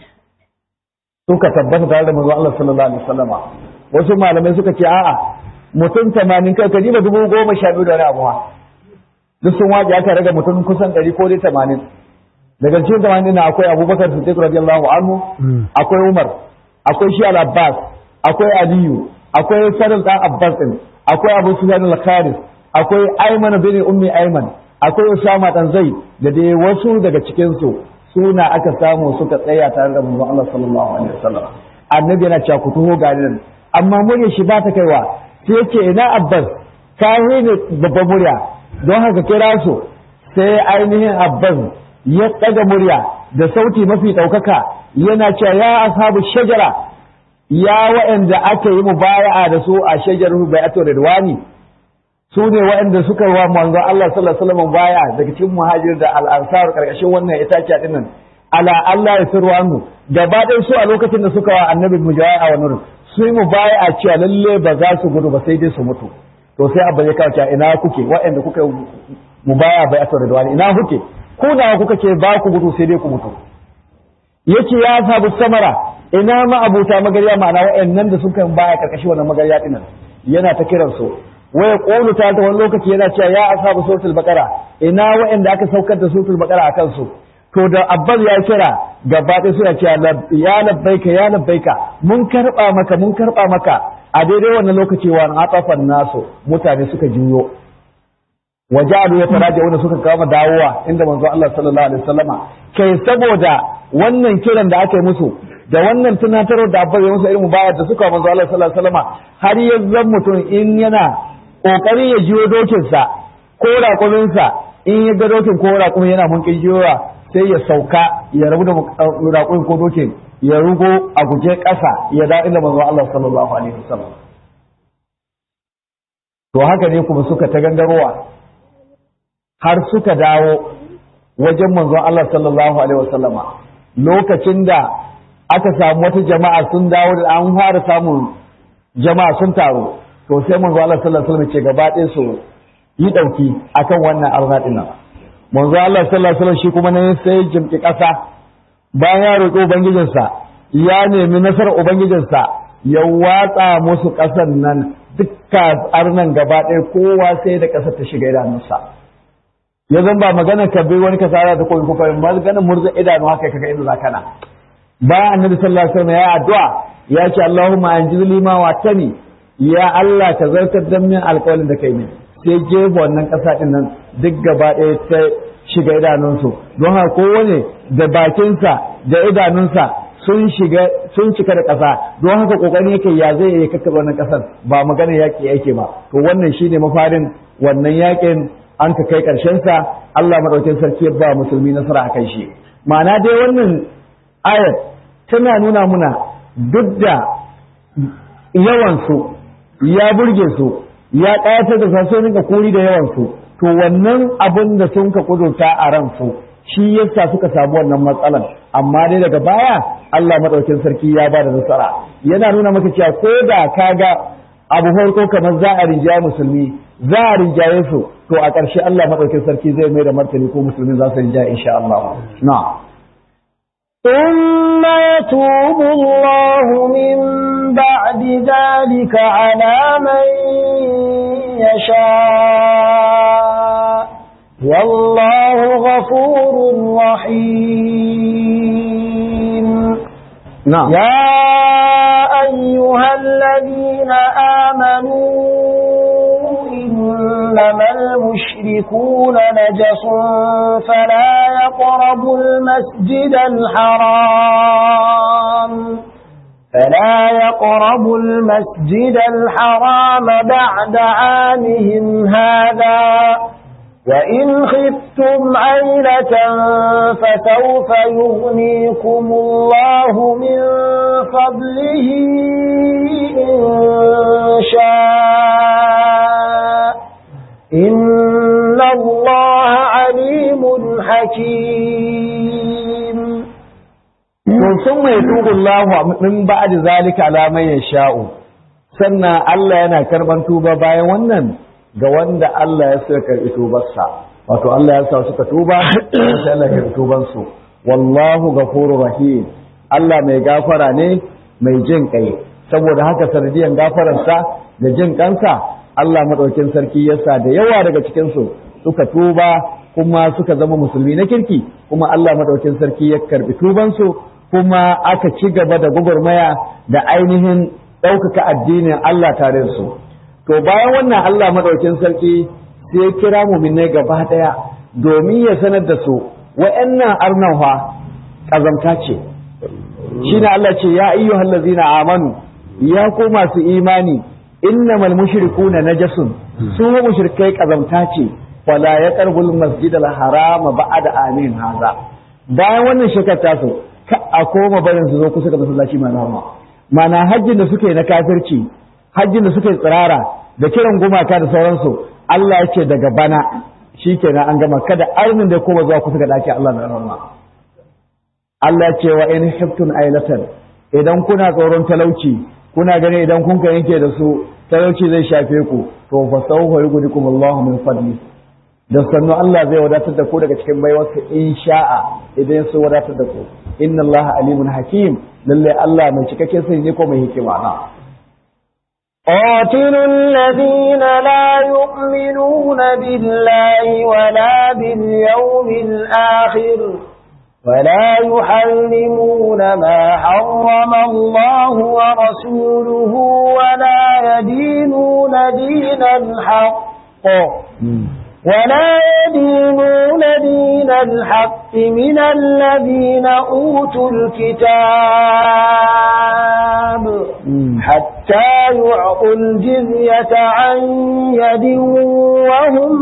suka tabbata tare da manzo Allah sallallahu alaihi wasallama wasu malamai suka ce a'a mutum tamanin kai kaji ba dubu goma sha biyu da wani abuwa duk sun waje aka raga mutum kusan ɗari ko dai tamanin daga cikin tamanin na akwai abubakar siddiq radiyallahu anhu akwai umar akwai shi al-abbas akwai aliyu akwai sarin dan abbas din akwai abu sufyan al-kharis akwai ayman bin ummi ayman akwai usama dan zaid da dai wasu daga cikin su suna aka samu suka tsaya tare da manzon Allah sallallahu alaihi wasallam annabi yana cewa ku tuho gari nan amma murya shi ba ta kaiwa sai yake ina abbas ka ne babban murya don haka kira su sai ainihin abbas ya ɗaga murya da sauti mafi ɗaukaka yana cewa ya ashabu shajara ya waɗanda aka yi mubaya'a da su a shajarar bai'atu ridwani su ne waɗanda suka wa manzo Allah sallallahu alaihi wasallam baya daga cikin muhajir da al-ansar karkashin wannan itaciya din nan ala Allah ya sirru annu gaba ɗaya su a lokacin da suka wa annabi mujawa'a wa nur su yi mubaya'a cewa lalle ba za su gudu ba sai dai su mutu to sai abba ya kawo ina kuke waɗanda kuka mubaya bai'atu ridwani ina kuke ku nawa kuka ce ba ku gudu sai dai ku mutu yace ya sabu samara ina ma abuta magarya ma'ana wa'annan da suka baya karkashi wannan magarya dinan yana ta kiran su waya qulu ta ta wani lokaci yana cewa ya ashabu suratul baqara ina wa'anda aka saukar da suratul baqara akan su to da abbas ya kira gaba ɗaya suna cewa ya labbaika ya labbaika mun karba maka mun karba maka a daidai wannan lokaci wa atafan nasu mutane suka juyo waja'alu yataraja'una suka kama dawowa inda manzo Allah sallallahu alaihi wasallama kai saboda wannan kiran da aka yi musu da wannan tunatarwar da abba ya musu irin bayar da suka manzo Allah sallallahu alaihi wasallama har ya zan mutum in yana kokarin ya jiyo dokin sa ko raƙumin sa in ya ga dokin ko raƙumin yana mun jiyowa sai ya sauka ya rabu da raƙumin ko dokin ya rugo a guje ƙasa ya da inda manzo Allah sallallahu alaihi wasallam to haka ne kuma suka ta gangarowa har suka dawo wajen manzon Allah sallallahu alaihi wasallama lokacin da aka samu wata jama'a sun dawo da an fara samun jama'a sun taru to sai manzon Allah sallallahu alaihi wasallam ce gaba ɗaya su yi ɗauki akan wannan arna ɗin nan manzo Allah sallallahu alaihi wasallam shi kuma ne sai jimki ƙasa bayan ya roƙi ubangijinsa ya nemi nasarar ubangijinsa ya watsa musu ƙasar nan dukka arnan gaba ɗaya kowa sai da ƙasar ta shiga idanunsa ya zan ba magana ka bai wani kasara da koyi kuka magana murza idanu haka kaga inda za kana bayan annabi sallallahu alaihi wasallam ya addu'a ya ce Allahumma anjizli ma watani ya Allah ka zartar da min alƙawarin da kai ne sai jefa wannan ƙasa ɗin nan duk gaba ɗaya ta shiga idanunsu don haka kowane da bakinsa da idanunsa sun shiga sun cika da ƙasa don haka ƙoƙarin yake ya zai yi kakkaɓe wannan ƙasar ba magana yaƙi yake ba to wannan shine mafarin wannan yaƙin an ka kai sa Allah maɗaukin sarki ya ba musulmi nasara a kan shi ma'ana dai wannan ayat tana nuna muna duk da yawansu ya burge su ya ƙayatar da sa rinka kuri da yawansu to wannan abin da sun ka kudurta a ransu shi yasa suka samu wannan matsalan amma dai daga baya Allah madaukin sarki ya ba da nasara yana nuna maka cewa ko da kaga abu farko kamar za a rinjaye musulmi za a rinjaye su to a ƙarshe Allah madaukin sarki zai mai da martani ko musulmi za su rinjaye insha Allah na'am ثم يتوب الله من بعد ذلك على من يشاء والله غفور رحيم نعم يا أيها الذين آمنوا إنما المشركون نجس فلا يقربوا المسجد الحرام فلا يقربوا المسجد الحرام بعد عامهم هذا وإن خفتم عيلة فسوف يغنيكم الله من فضله إن شاء إن الله عليم حكيم sun mai tubu Allah min ba'd zalika ala man yasha'u sannan Allah yana karban tuba bayan wannan ga wanda Allah ya so ya karbi tubarsa wato Allah ya sa suka tuba sai Allah ya karbi tuban su wallahu ghafurur rahim Allah mai gafara ne mai jin kai saboda haka sanadiyan gafararsa da jin kansa Allah madaukin sarki yasa da yawa daga cikin su suka tuba kuma suka zama musulmi na kirki kuma Allah madaukin sarki ya karbi tuban su kuma aka ci gaba da gwagwarmaya da ainihin ɗaukaka addinin Allah tare da su. To bayan wannan Allah maɗaukin sarki sai kira muminai gaba ɗaya domin ya sanar da su wa'annan arnawa ƙazamta ce. Shi ne Allah ce ya ayyu hallazina amanu ya ko masu imani innamal mushrikuna najasun su mushrikai ƙazamta ce wala ya karbul masjidal harama ba'da amin haza bayan wannan shekar tasu ka a koma barin su zo kusa da masallaci mai rama mana hajjin da suke na kafirci hajjin da suke tsirara da kiran gumaka da sauransu Allah ya ce daga bana shikenan an gama kada arnin da koma zuwa kusa ga daki Allah mai rama Allah ya ce wa in hiftun ailatan idan kuna tsoron talauci kuna gani idan kun ka yanke da su talauci zai shafe ku to fa sawfa yughnikum Allahu min fadli da sannu Allah zai wadatar da ku daga cikin baiwarsa in sha'a idan su wadatar da ku inna Allah alimun hakim lalle Allah mai cikakken sani ne ko mai hikima na قاتلوا الذين لا يؤمنون بالله ولا باليوم الآخر ولا يحرمون ما حرم الله ورسوله ولا يدينون دين الحق ولا يدينون دين الحق من الذين أوتوا الكتاب حتى يعطوا الجزية عن يد وهم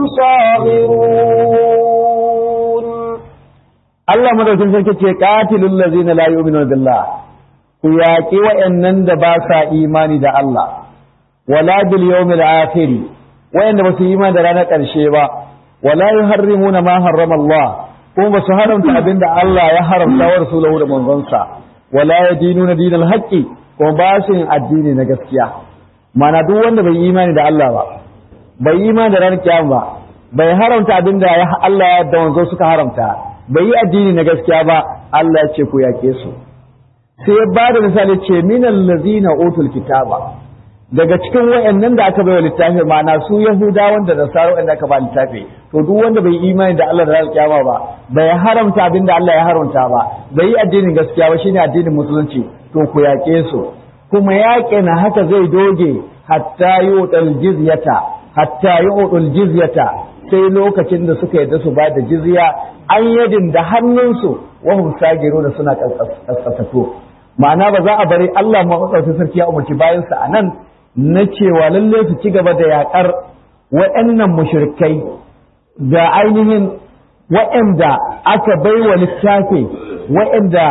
صاغرون Allah madaukin sarki ce qatilul ladzina la yu'minuna billah ku yaƙi wa'annan da ba sa imani da Allah wala bil yawmil akhir wa'anda ba su yi imani da ranar ƙarshe ba wala yuharrimuna ma harrama Allah kuma ba su haramta abinda Allah ya haramta wa rasulahu da manzonsa wala yadinuna dinal haqqi kuma ba su yin addini na gaskiya mana duk wanda bai yi imani da Allah ba bai yi ma da ranar kiyama ba bai haramta abin da Allah da wanzo suka haramta bai yi addini na gaskiya ba Allah ya ce ku yake su sai ya ba da misali ce minal ladzina utul kitaba daga cikin wayannan da aka baiwa littafi ma'ana su yahudawan da nasara wanda aka ba littafi to duk wanda bai imani da Allah da ranar kiyama ba bai haramta abin da Allah ya haramta ba bai yi addinin gaskiya ba shine addinin musulunci to ku yake su kuma yaƙe na haka zai doge hatta yu'tal jizyata hatta yu'tal jizyata sai lokacin da suka yadda su ba da jizya an yadin da hannunsu wahum sagiru da suna kaskatato ma'ana ba za a bari Allah maɗaukakin sarki ya umarci bayansa a nan na cewa lalle su ci gaba da yaƙar waɗannan mushrikai da ainihin waɗanda aka bai wa littafi waɗanda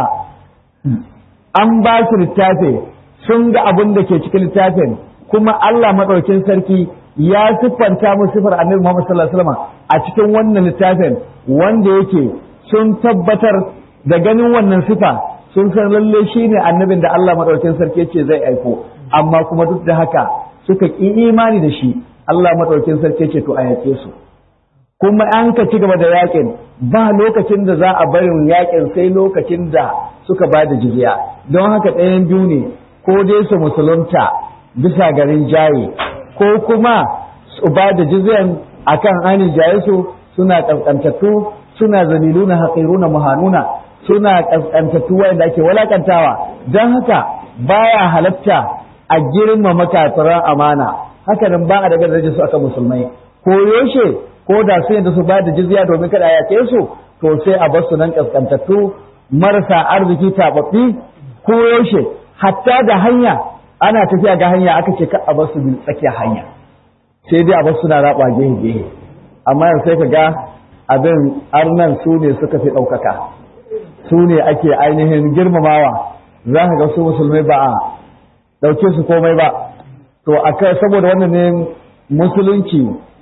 an ba su littafi sun ga abin da ke cikin littafin kuma Allah maɗaukin sarki ya siffanta mu sifar annabi Muhammad sallallahu alaihi wasallam a cikin wannan littafin wanda yake sun tabbatar da ganin wannan sifa sun san lalle shine annabin da Allah madaukakin sarki yace zai aiko amma kuma duk da haka suka ki imani da shi Allah madaukakin sarki yace to a yake su kuma an ka ci gaba da yakin ba lokacin da za a bari yakin sai lokacin da suka ba da jizya don haka ɗayan biyu ne ko dai su musulunta bisa garin jaye ko kuma su ba da jizyan akan ainihin jaye su suna kaskantattu suna zaliluna haƙiruna muhanuna suna kaskantattu wanda ake walakantawa don haka baya halatta a girmama kafiran amana haka nan ba a daga darajar su aka musulmai ko yoshe ko da su yadda su ba da jizya domin kada ya ke su to sai a bar su nan kaskantattu marasa arziki tababbi ko yaushe hatta da hanya ana tafiya ga hanya aka ce ka a bar su tsakiyar hanya sai dai a bar suna raba gehe gehe amma yanzu sai ka ga abin arnan su ne suka fi ɗaukaka su ne ake ainihin girmamawa za ka ga su musulmai ba a ɗauke su komai ba to a saboda wannan ne musulunci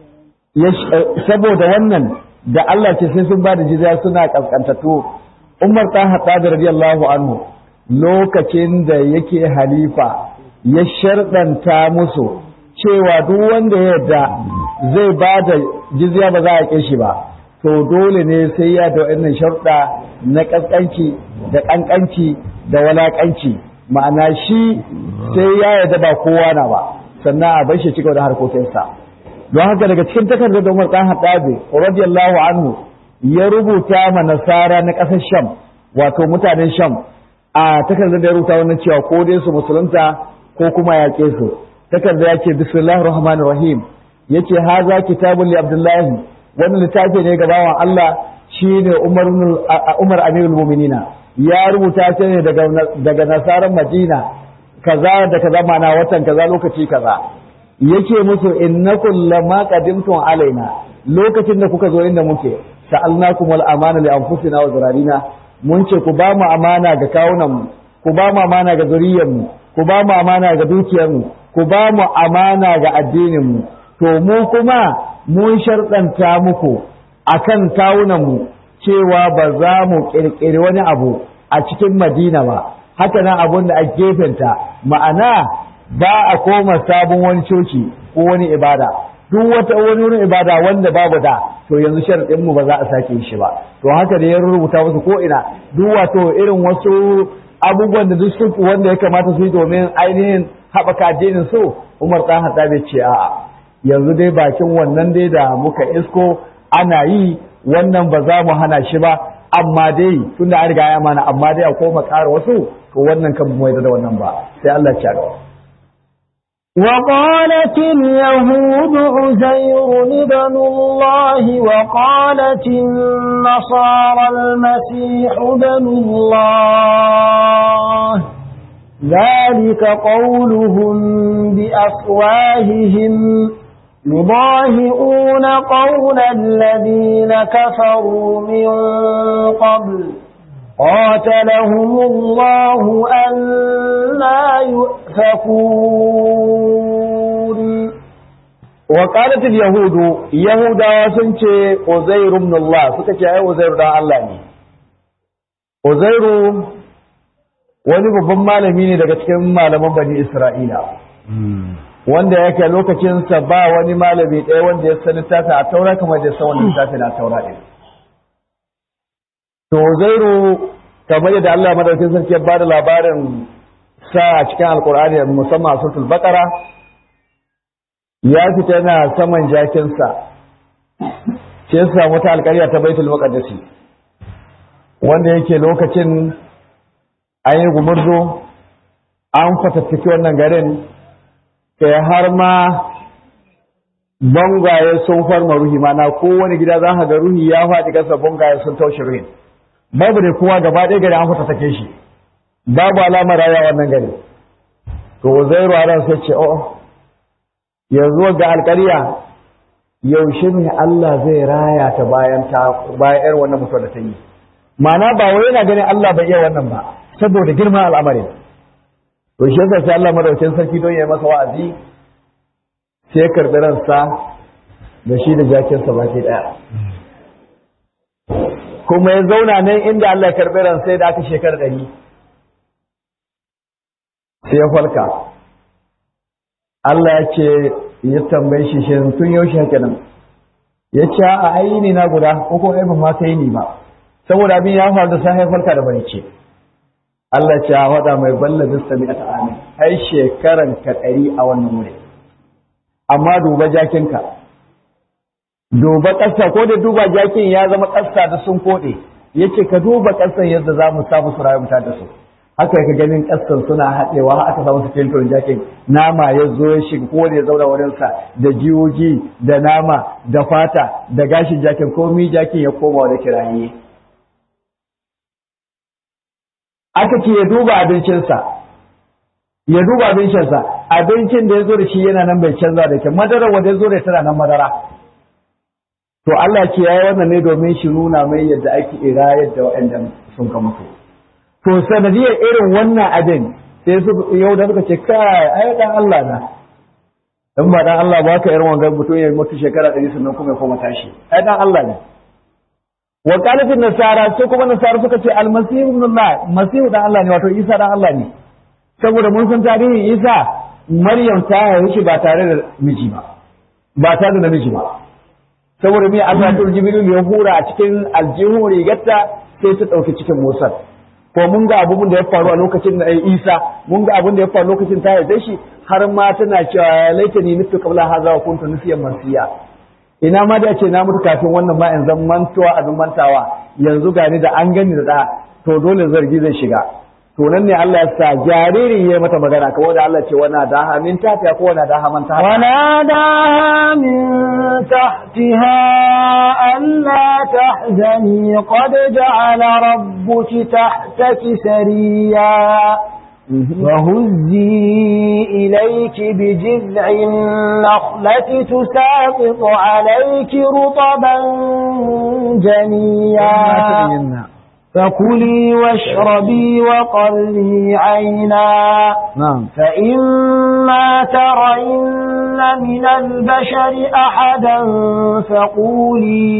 saboda wannan da Allah ce sai sun ba da jizya suna kaskantattu Umar ɗan Hattabi radiyallahu anhu lokacin da yake halifa ya sharɗanta musu cewa duk wanda ya yarda zai ba da jizya ba za a ƙi shi ba to dole ne sai ya da wannan sharuɗa na ƙasƙanci da ƙanƙanci da walaƙanci ma'ana shi sai ya yarda ba kowa na ba sannan a bar shi cigaba da harkokinsa don haka daga cikin takardar da Umar ɗan Hattabi radiyallahu anhu ya rubuta ma nasara na ƙasar Sham wato mutanen Sham a takardar da ya rubuta wannan cewa ko dai su musulunta ko kuma yaƙe su takardar ya ce bismillahir rahmanir rahim yace haza kitabun li abdullahi wannan littafi ne ga bawan Allah shine Umar Umar Amirul Mu'minina ya rubuta shi ne daga daga nasaran Madina kaza da kaza mana watan kaza lokaci kaza yake musu innakum lamma qadimtum alaina lokacin da kuka zo inda muke sa'alnakum wal amana li anfusina wa zurarina mun ce ku ba mu amana ga kawunan mu ku ba mu amana ga zuriyar mu ku ba mu amana ga dukiyar mu ku ba mu amana ga addinin mu to mu kuma mun sharɗanta muku akan kawunan mu cewa ba za mu ƙirƙiri wani abu a cikin Madina ba haka nan abun da a gefenta ma'ana ba a koma sabon wani coci ko wani ibada duk wata wani wani ibada wanda babu da to yanzu sharadin mu ba za a sake shi ba to haka da ya rubuta wasu ko ina duk wato irin wasu abubuwan da duk su wanda ya kamata su yi domin ainihin haɓaka addinin su Umar dan hada bai ce a'a yanzu dai bakin wannan dai da muka isko ana yi wannan ba za mu hana shi ba amma dai tunda an riga ya mana amma dai a koma ƙara wasu to wannan kan mu da wannan ba sai Allah ya ci وقالت اليهود عزير ابن الله وقالت النصارى المسيح ابن الله ذلك قولهم بأفواههم يضاهئون قول الذين كفروا من قبل قاتلهم الله أنا يؤفكون وقالت اليهود يهودا سنce Uzair ibn Allah suka ce ai Uzair dan Allah ne Uzairu wani babban malami ne daga cikin malaman Bani Isra'ila wanda yake lokacinsa ba wani malami ɗaya wanda ya san littafin a taura kamar da san wani littafin a taura ɗin to zairu kamar yadda Allah madaukakin sarki ya bada labarin sa a cikin alkur'ani musamman a suratul baqara ya fita yana saman jakinsa sai ya samu ta alƙarya ta baitul maqdis wanda yake lokacin an yi gumurzo an fatattaki wannan garin sai har ma bangaye sun farma ruhi mana kowane gida za ka ga ruhi ya faɗi kasa bangaye sun taushe ruhin babu da kowa gaba ɗaya gari an fatattake shi babu alamar raya wannan gari to zai ruwa sai ce oh yanzu ga alƙarya yaushe ne Allah zai raya ta bayan ta bayan yar wannan mutuwar da ta yi ma'ana ba wai yana ganin Allah bai iya wannan ba saboda girman al'amarin to shi yasa sai Allah madaukakin sarki don ya masa wa'azi sai ya karbi ransa da shi da jakinsa baki daya kuma ya zauna nan inda Allah ya karbi ransa sai da aka shekara ɗari sai ya falka Allah ya ce ya tambaye shi shi tun yaushe haka nan ya ce a aini na guda ko ko ban ma kai ni ba saboda abin ya faru da sai falka da bari ce Allah ce a faɗa mai balla bista mi ata amin ai shekaran ka ɗari a wannan wuri amma duba jakinka duba ƙasa ko da duba jakin ya zama ƙasa da sun koɗe yace ka duba ƙasan yadda za mu samu su rayu da su haka ka ganin ƙasan suna haɗewa aka samu su filtron jakin nama ya zo ya shiga ko da ya zauna wurinsa da jiyoji da nama da fata da gashin jakin komi jakin ya koma da kiraye aka ce ya duba abincinsa ya duba abincinsa abincin da ya zo da shi yana nan bai canza da ke madara wanda ya zo da tana nan madara to Allah ce ya yi wannan ne domin shi nuna mai yadda ake ira yadda waɗanda sun ka mutu to sanadiyar irin wannan abin sai su yau da suka ce kai ai dan Allah na in ba dan Allah ba ka irin wannan mutum ya mutu shekara 100 sannan kuma ya koma tashi ai dan Allah ne wa qalatin nasara sai kuma nasara suka ce almasihu ibn Allah masihu dan Allah ne wato Isa dan Allah ne saboda mun san tarihin Isa Maryam ta haihu shi ba tare da miji ba ba tare da namiji ba saboda me Allah ta Jibril ya hura a cikin aljihun rigarta sai ta dauki cikin Musa ko mun ga abun da ya faru a lokacin da Isa mun ga abun da ya faru lokacin ta haife shi har ma tana cewa laitani nufi qabla hadha wa kuntu nusiyan mansiya ina ma da ce na mutu kafin wannan ma in zan mantuwa abin mantawa yanzu gani da an gani da da to dole zargi zai shiga to nan ne Allah ya sa jaririn ya mata magana kamar da Allah ce wana daha min tafiya ko wana daha man tafiya وناداها من تحتها ألا تحزني قد جعل ربك تحتك سريا وهزي إليك بجذع النخلة تساقط عليك رطبا جنيا فكلي واشربي وقري عينا نعم فإما ترين من البشر أحدا فقولي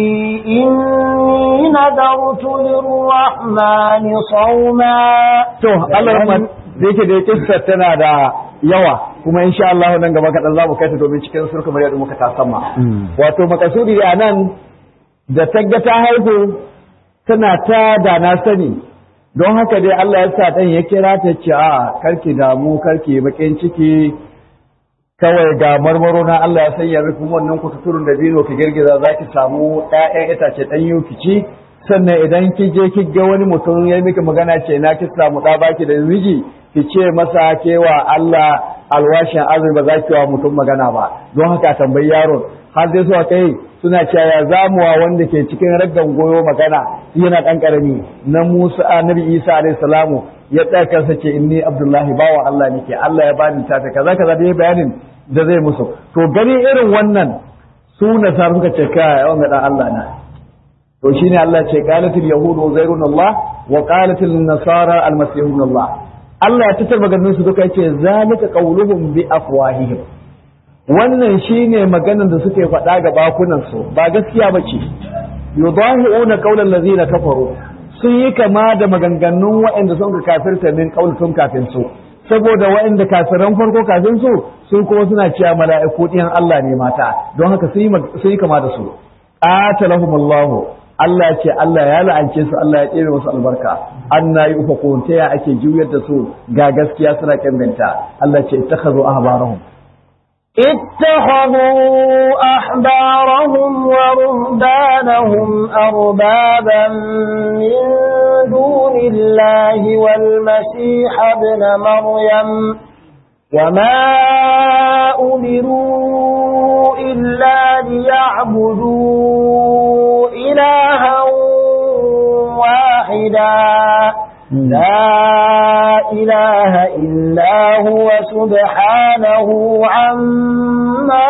إني نذرت للرحمن صوما to Allah da yake da kissa tana da yawa kuma insha Allah nan gaba kaɗan za mu kai ta domin cikin surka mai da muka ta sama wato makasudi a nan da tagga ta haihu tana ta da na sani don haka dai Allah ya sa ɗan ya kira ta ce a karki damu karki bakin ciki kawai ga marmaro na Allah ya sanya miki wannan kututurun da bino ki girgiza za ki samu ɗayan itace ɗan yau ki ci sannan idan ki je ki ga wani mutum ya miki magana ce na ki samu ɗa baki da miji ki ce masa kewa Allah alwashin azumi ba za ki wa mutum magana ba don haka tambayi yaron har dai suka kai suna cewa ya zamuwa wanda ke cikin raggan goyo magana yana ɗan ƙarami na Musa annabi Isa alaihi salamu ya tsaya kansa ce inni Abdullahi bawa Allah nake Allah ya bani tafi kaza kaza da bayanin da zai musu to gani irin wannan su nasara suka ce kai yawan ga dan Allah na to shine Allah ce qalatil yahudu uzairun Allah wa qalatil nasara almasihun Allah Allah ya tattar maganin su duka yace zalika qauluhum bi afwahihim wannan shine maganar da suke faɗa ga bakunan su ba gaskiya bace yudahi'una qawlan ladina kafaru sun yi kama da maganganun waɗanda sun ka kafirta min qaulutun kafin su saboda waɗanda kafiran farko kafin su su kuma suna cewa mala'iku ɗiyan Allah ne mata don haka sun yi kama da su qatalahumullahu Allah ce Allah ya la'ance su Allah ya tsere musu albarka anna yufakun ta ya ake juyar da su ga gaskiya suna kambinta Allah ce ittakhazu ahbarahum اتخذوا أحبارهم ورهبانهم أربابا من دون الله والمسيح ابن مريم وما أمروا إلا ليعبدوا إلها واحدا لا إله إلا هو سبحانه عما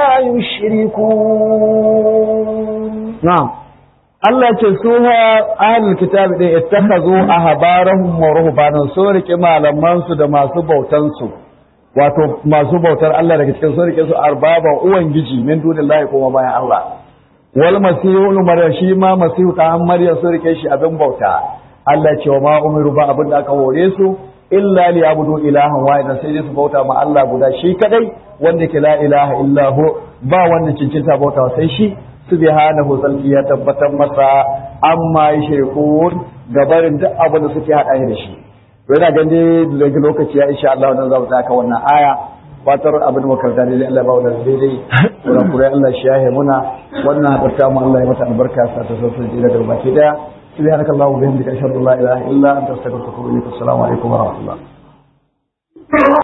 يشركون نعم Allah ce su ha ahlul kitabi din ittakhazu ahbarahum wa ruhbanahum su rike malaman su da masu bautan su wato masu bautar Allah daga cikin su rike su arbaba uwan giji min dunillahi kuma bayan Allah wal masihu maryam shi ma masihu ta maryam su rike shi abin bauta Allah ce wa ma umiru ba abin da aka hore su illa li yabudu ilahan wahidan sai dai su bauta ma Allah guda shi kadai wanda ke la ilaha illa hu ba wannan cincinta bauta sai shi subhanahu zalki ya tabbatar masa amma yashirkun gabarin duk abin da suke hada da shi to yana gande daga lokaci ya insha Allah wannan za mu tsaka wannan aya fatar abin da makaranta dai Allah ba wannan daidai kuma kurai Allah shi yahe muna wannan hadarta mu Allah ya mata albarka sa ta sosai daga baki daya سبحانك اللهم وبحمدك اشهد ان لا اله الا انت استغفرك واتوب اليك السلام عليكم ورحمه الله